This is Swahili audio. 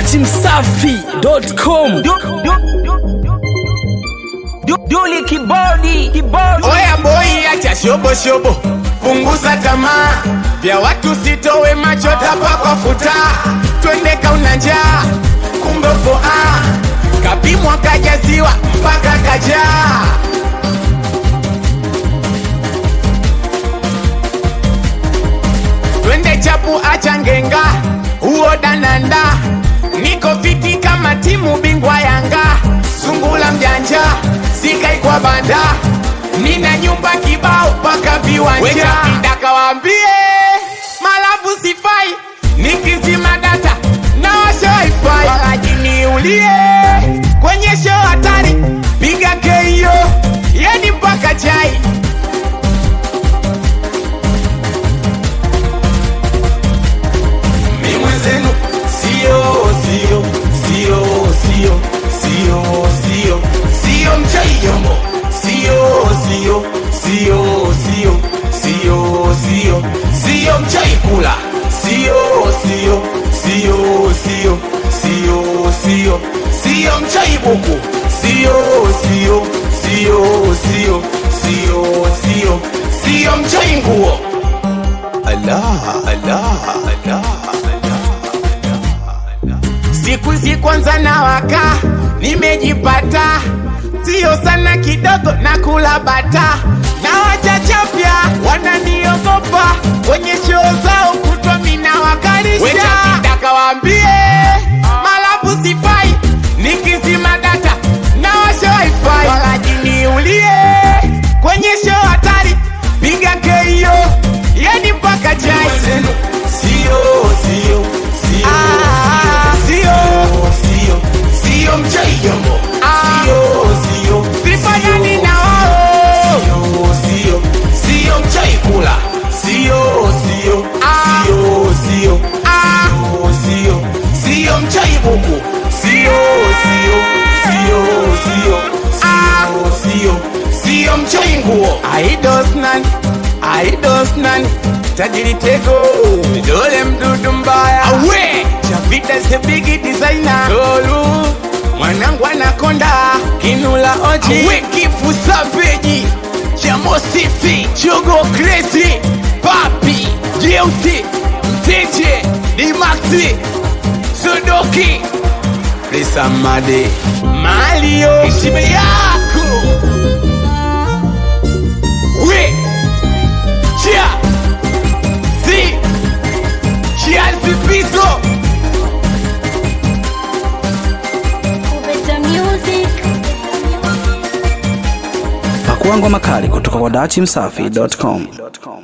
datimsafi.com Duli kibodi kibodi Oya boy, acha shobo shobo, punguza tamaa vya watu, sitowe macho tapakwa futa, twende kauna njaa, kumbe poa kapimwa kajaziwa mpaka kajaa. Twende chapu, acha ngenga, huo dananda, niko fiti kama timu bingwa Yanga, sungula mjanja, sikai kwa banda, nina nyumba kibao mpaka viwanja. Weka kidaka waambie malafu sifai, nikizima data na washa wifi, wajiniulie kwenye show hatari, piga keio yani mpaka chai mi mwenzenu sio sio sio sio sio sio sio mchaiyombo sio sio sio sio sio sio sio mchaikula sio sio sio sio sio sio sio mchaibuku sio sio sio sio sio sio sio mchainguo Allah, Allah, Allah, Siku hizi kwanza na waka nimejipata, sio sana kidogo na kula bata na wachachapya wananiogopa kwenye show zao kutwa mina wakarisha. Weka kidaka waambie malabu sifai, nikizima data na washa wifi, walajiniulie kwenye show hatari, piga keio yani mpaka chai sio sio sio sio sio sio mchaiyombo sio sio vifanani na wao sio sio mchaikula sio sio sio sio sio sio sio mchaibuku sio sio sio sio sio sio sio mchainguo aidosnan aidosnan tajiri tego dole mdudu mbaya awe chavita sebigi designer dolu mwanangu anakonda kinula oji awe kifu saveji chamosifi chogo kresi papi jeusi mteje dimaxi sudoki lisamade malio heshima yako we chia si chia zipito Better music. pakuangwa makali kutoka kwa datimsafi.com